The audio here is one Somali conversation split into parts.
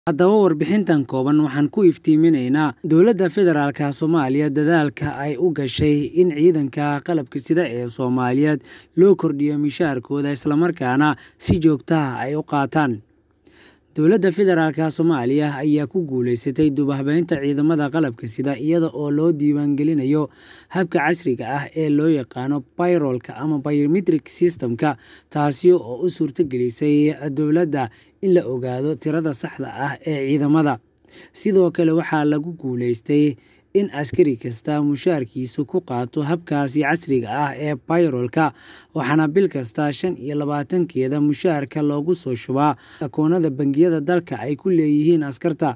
Haddaba warbixintan kooban waxaan ku iftiiminaynaa dowladda federaalka Soomaaliya dadaalka ay u gashay in ciidanka qalabka sida ee Soomaaliyeed loo kordhiyo mushaharkooda isla markaana si joogto ah ay u qaataan. Dowladda federaalka Soomaaliya ayaa ku guuleysatay dib u habeynta ciidamada qalabka sida iyada oo loo diiwaangelinayo habka casriga ah ee loo yaqaan payroll-ka ama biometric system-ka, taasi oo u suurtagelisay dowladda in la ogaado tirada saxda ah ee ciidamada. Sidoo kale waxaa lagu guuleystay in askari kasta mushaharkiisu ku qaato habkaasi casriga ah ee payroll-ka, waxaana bil kasta shan iyo labaatankeeda mushaharka loogu soo shubaa akoonnada bangiyada dalka ay ku leeyihiin askarta.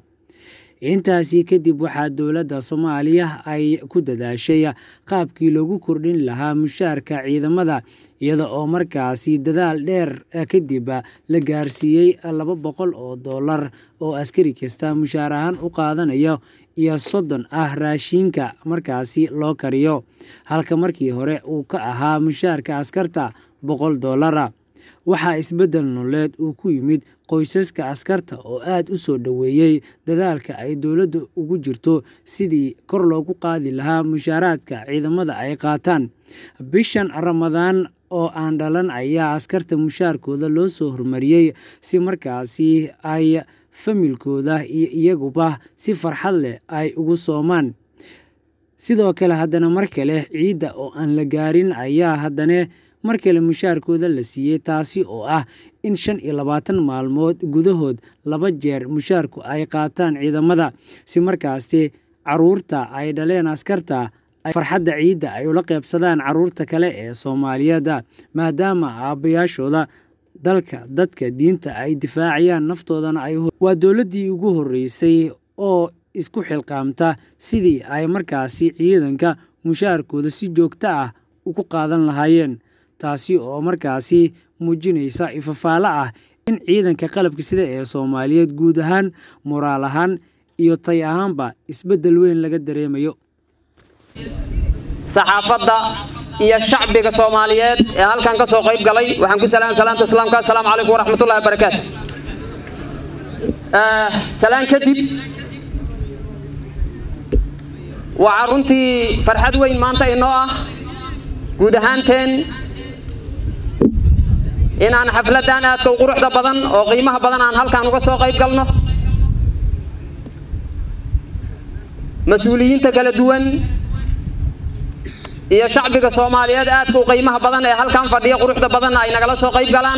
Intaasi kadib waxaa dowladda Soomaaliya ay ku dadaashay qaabkii loogu kordhin lahaa mushaharka ciidamada iyada oo markaasi dadaal dheer kadib la gaarsiiyay laba boqol oo doolar oo askari kasta mushahar ahaan u qaadanayo iyo soddon ah raashinka markaasi loo kariyo, halka markii hore uu ka ahaa mushaharka askarta boqol doolar. Waxaa isbeddel nololeed uu ku yimid qoysaska askarta oo aad u soo dhoweeyay dadaalka ay dowladdu ugu jirto sidii kor loogu qaadi lahaa mushaharka ciidamada ay qaataan. Bishan Ramadaan oo aan dhalan ayaa askarta mushaharkooda loo soo hormariyay si markaasi ay familkooda iyo iyaguba si farxad leh ay ugu soomaan. Sidoo kale haddana mar kale ciidda oo aan la gaarin ayaa haddana mar kale mushaharkooda la siiyay taasi oo ah in shan iyo labaatan maalmood gudahood laba jeer mushaharku ay qaataan ciidamada, si markaasi carruurta ay dhaleen askarta ay farxadda ciidda ay ula qaybsadaan carruurta kale ee Soomaaliyeed, maadaama aabbayaashooda dalka, dadka, diinta ay difaacayaan naftoodana ay u Waa dowladdii ugu horreysay oo isku xilqaamta sidii ay markaasi ciidanka mushaharkooda si joogto ah ugu qaadan lahaayeen, taasi oo markaasi muujinaysa ifafaale ah in ciidanka qalabka sida ee Soomaaliyeed guud ahaan, moraal ahaan iyo tay ahaanba isbeddel weyn laga dareemayo. saxaafadda iyo shacbiga Soomaaliyeed ee halkan ka soo qayb galay waxaan ku salaam salaamta islaamka assalaamu calaykum waraxmatullaahi wabarakaatu salaan kadib waxaa runtii farxad weyn maanta inoo ah guud ahaanteen inaan xafladdan aadka u quruxda badan oo qiimaha badan aan halkan uga soo qayb galno mas-uuliyiinta kala duwan iyo shacbiga Soomaaliyeed aadka u qiimaha badan ee halkan fadhiya quruxda badan ay nagala soo qayb galaan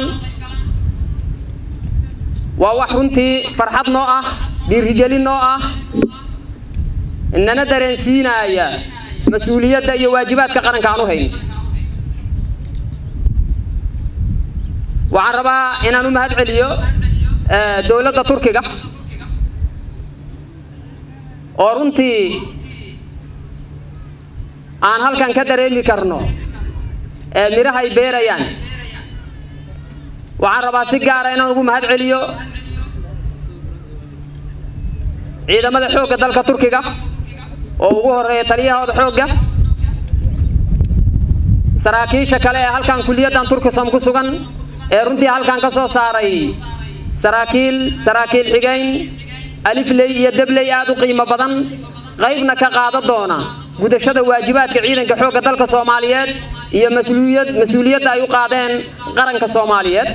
waa wax runtii farxad noo ah dhiirigelin noo ah nana dareensiinaya mas-uuliyadda iyo waajibaadka qaranka aan u hayno waxaan rabaa inaan u mahad celiyo dowladda turkiga oo runtii aan halkan ka dareemi karno ee midhaha ay beerayaan waxaan rabaa si gaara inaan ugu mahad celiyo ciidamada xoogga dalka turkiga oo ugu horeeya taliyahooda xoogga saraakiisha kale ee halkan kuliyaddan turkisam ku sugan ee runtii halkan ka soo saaray saraakiil saraakiil xigeyn alifley iyo debley aad u qiimo badan qaybna ka qaada doona gudashada waajibaadka ciidanka xoogga dalka Soomaaliyeed iyo mas'uuliyad mas'uuliyadda ay u qaadeen qaranka Soomaaliyeed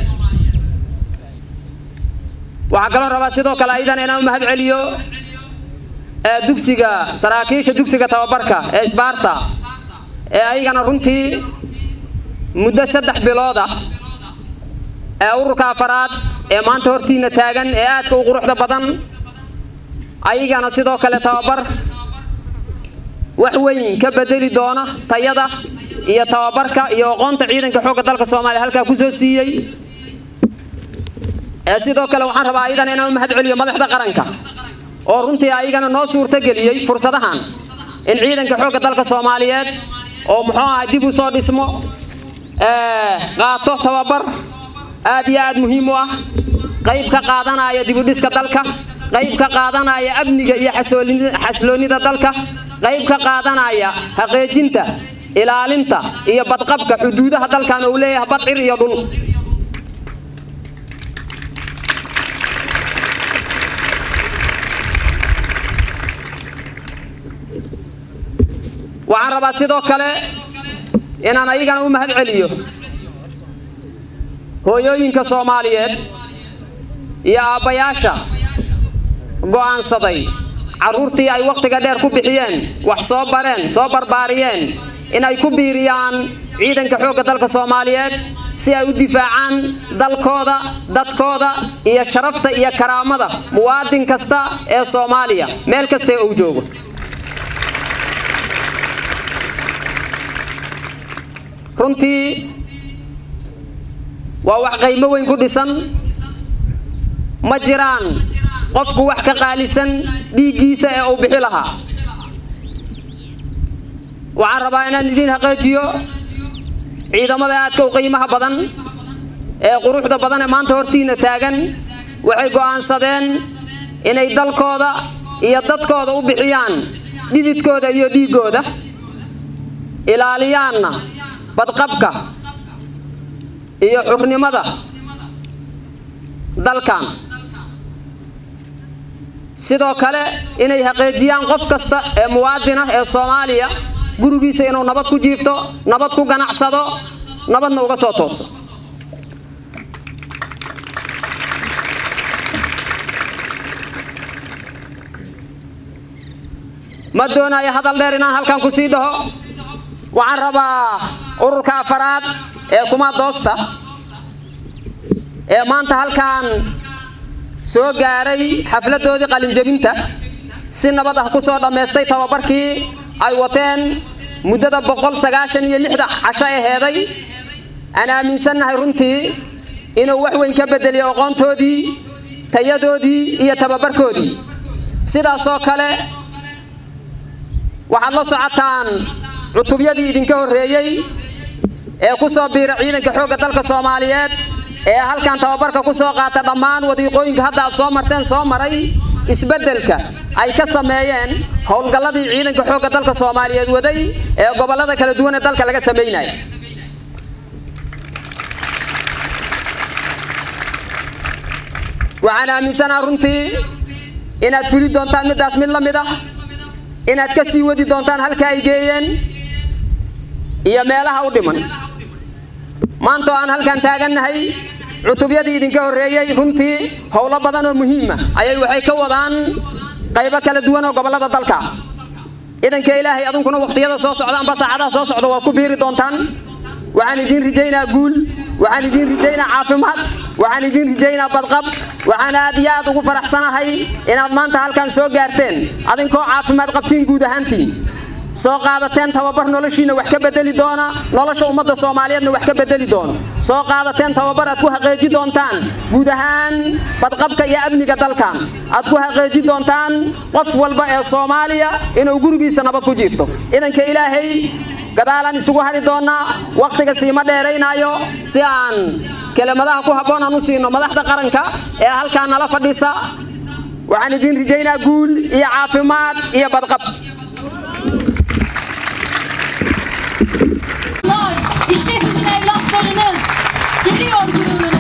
waxaa kaloo rabaa sidoo kale aydan inaan u mahad celiyo dugsiga saraakiisha dugsiga tababarka ee Sparta ee ayagana runtii muddo saddex bilood ah ee ururka afaraad ee maanta hortiina taagan ee aadka u quruxda badan ayagana sidoo kale tababar wax weyn ka bedeli doona tayada iyo tababarka iyo aqoonta ciidanka xoogga dalka Soomaaliya halkaa ku soo siiyay ee sidoo kale waxaan rabaa aydan inaan u mahad celiyo madaxda qaranka oo runtii ayagana noo suurta geliyay fursadahan in ciidanka xoogga dalka Soomaaliyeed oo muxuu ahaa dib u soo dhismo ee qaato tababar aad iyo aad muhiim u ah qayb ka qaadanaya dib u dhiska dalka qayb ka qaadanaya amniga iyo xasiloonida dalka qayb ka qaadanaya haqeejinta ilaalinta iyo badqabka xuduudaha dalkan uu leeyahay bad cir iyo dhul waxaan rabaa sidoo kale inaan ayagana u mahad celiyo hooyooyinka soomaaliyeed iyo aabbayaasha go'aansaday carruurtii ay wakhtiga dheer ku bixiyeen wax soo bareen soo barbaariyeen in ay ku biiriyaan ciidanka xoogga dalka soomaaliyeed si ay u difaacaan dalkooda dadkooda iyo sharafta iyo karaamada muwaadin kasta ee soomaaliya meel kasta uu joogo runtii waa wax qiimo weyn ku dhisan ma jiraan qofku wax ka qaalisan dhiiggiisa ee uu bixi lahaa waxaan rabaa inaan idiin haqeejiyo ciidamada aadka u qiimaha badan ee quruxda badan ee maanta hortiina taagan waxay go'aansadeen inay dalkooda iyo dadkooda u bixiyaan dhididkooda iyo dhiiggooda ilaaliyaanna badqabka iyo xurnimada dalkan sidoo kale inay haqeejiyaan qof kasta ee muwaadin ah ee soomaaliya gurigiisa inuu nabad ku jiifto nabad ku ganacsado nabadna uga soo tooso ma doonayo hadal dheer inaan halkan ku sii dhaho waxaan rabaa ururka afaraad ee kuma doosta ee maanta halkan soo gaaray xafladoodii qalinjebinta si nabad ah ku soo dhammaystay tababarkii ay wateen muddada boqol sagaashan iyo lixda casho aheeday aan aaminsannahay runtii inuu wax weyn ka bedeliyo aqoontoodii tayadoodii iyo tababarkoodii sidaasoo kale waxaad la socotaan cutubyadii idinka horreeyey ee ku soo biira ciidanka xoogga dalka soomaaliyeed ee halkan tababarka ku soo qaata dhammaan wadiiqooyinka hadda aad soo marteen soo maray isbeddelka ay ka sameeyeen howlgalladii ciidanka xoogga dalka soomaaliyeed waday ee gobollada kala duwan ee dalka laga sameynaya waxaan aaminsanaa runtii inaad fuli doontaan middaas mid la mid ah inaad ka sii wadi doontaan halka ay geeyeen iyo meelaha u dhiman maanta oo aan halkan taagannahay cutubyadii idinka horreeyey runtii howlo badan oo muhiima ayay waxay ka wadaan qaybo kala duwan oo gobollada dalka ciidanka ilaahay adunkuna wakhtiyada soo socda amba saacadaha soo socda waad ku biiri doontaan waxaan idiin rijaynaa guul waxaan idiin rijaynaa caafimaad waxaan idiin rijaynaa badqab waxaan aad iyo aad ugu faraxsanahay inaad maanta halkan soo gaarteen adinkoo caafimaad qabtiin guud ahaantiin soo qaadateen tababar noloshiina wax ka bedeli doona nolosha ummadda soomaaliyeedna wax ka bedeli doono soo qaadateen tababar aad ku haqeeji doontaan guud ahaan badqabka iyo amniga dalkan aad ku haqeeji doontaan qof walba ee soomaaliya inuu gurigiisa nabad ku jiifto ciidanka ilaahay gadaalaan isugu hari doonaa wakhtiga siima dheeraynaayo si aan kelimadaha ku habboon aan u siino madaxda qaranka ee halkaa nala fadhisa waxaan idiin rijaynaa guul iyo caafimaad iyo badqab İşte sizin evlatlarınız. Geliyor gururunuz.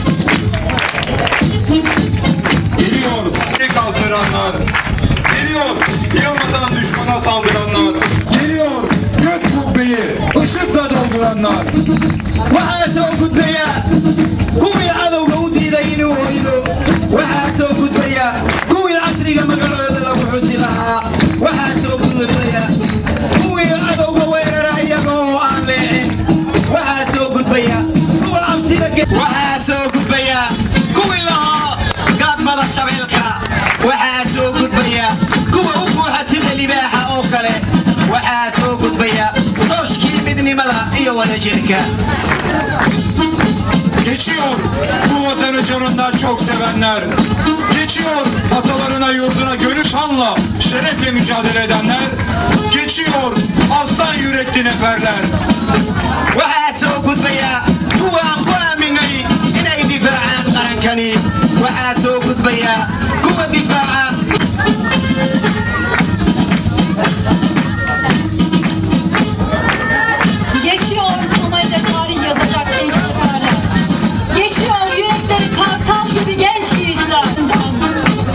Geliyor tek kaldıranlar. Geliyor yılmadan düşmana saldıranlar. Geliyor gök kubbeyi ışıkla dolduranlar. waxaa soo gudbaya kuwii cadowga u diiday inuu hoydo waxaa soo gudbaya kuwii casriga magacooda lagu xusi lahaa waxaa soo gudbaya kuwii cadowga weerara iyaga oo aan leecin waxaa soo gudbaya kuwa cabsida waxaa soo gudbaya kuwii lahaa gaadmada shabeelka waxaa soo gudbaya kuwa u buuxa sida libaaxa oo kale waxaa soo gudbaya dooshkii midnimada iyo wadajirka Geçiyor bu vatanı canından çok sevenler. Geçiyor atalarına yurduna gönül şanla şerefle mücadele edenler. Geçiyor aslan yürekli neferler. waxaa soo gudbaya kuwa aan ku aaminay inay difaacaan qarankani waxaa soo gudbaya kuwa difaaca Geçiyor Somali'de tarih yazacak gençlik hala. Geçiyor yürekleri kartal gibi genç yiğitler.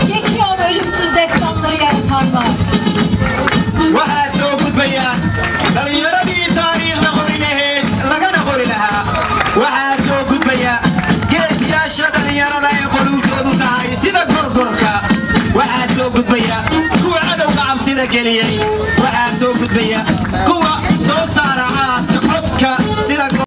Geçiyor ölümsüz destanları yaratanlar. waxaa soo gudbaya dhiirageliyey waxaa soo gudbaya